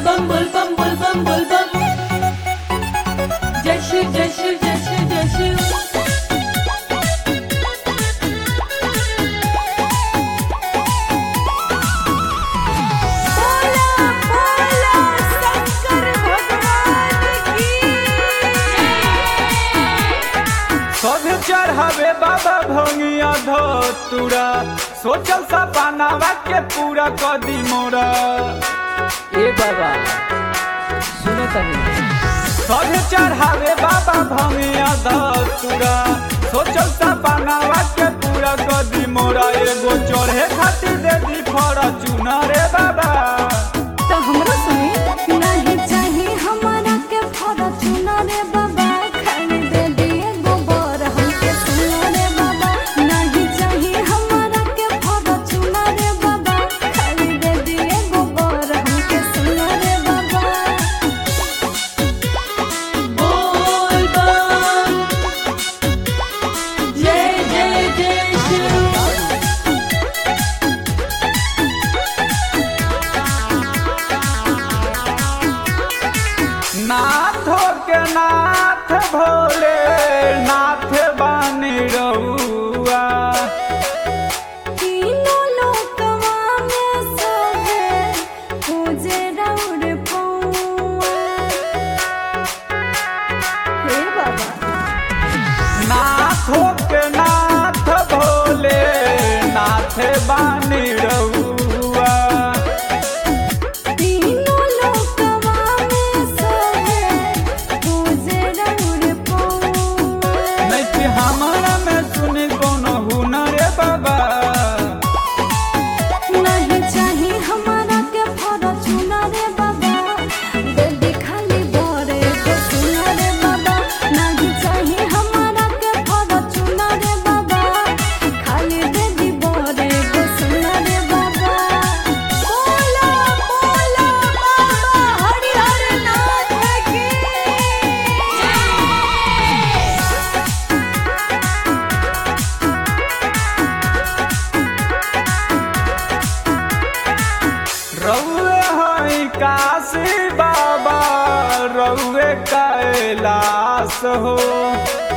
bum bul bum bul bum bul bum Jai Shiv Jai Shiv Jai Shiv Jai Shiv बोला बोला शंकर भगवान की सब चढ़ावे बाबा भंगिया धतुरा सोचल सपनावा के पूरा कदी मोरा ए बाबा सुनो तनी सब चढ़ावे बाबा भंगिया धतुरा सोचल सपनावा के पूरा कदी मोरा एगो चढ़े खातिर दे दी फॉर्चून रे बाबा तो हमरो सुनी नहीं चाहिए हमारा के फॉर्चून रे बाबा खाली दे दिए गोबर हमके सुनो रे बाबा नहीं चाहिए हमारा के फॉर्चून रे बाबा खाली दे दिए गोबर हमके सुनो रे बाबा Bol bum Jai Jai Jai Shiv नाथ के नाथ भोले नाथ बानी रहुआ तीनों लोकवा में सोहे पूजे राउर पौआ हे बाबा नाथो के नाथ भोले नाथ बानी रहुआ तीनों लोकवा में सोहे पूजे राउर पौआ नहीं कि हमारा में सुनी कोनो हुनर बाबा नहीं चाहिए हमारा के फॉर्चून रे बाबा दे दे खाली बोरे को सुन रे बाबा नहीं चाहिए हमारा के फॉर्चून रे बाबा खाली दे दी बोरे को सुन रे बाबा बोला बोला बाबा हरि हर नाथ की रहुए हई काशी बाबा रहुए कैलाश हो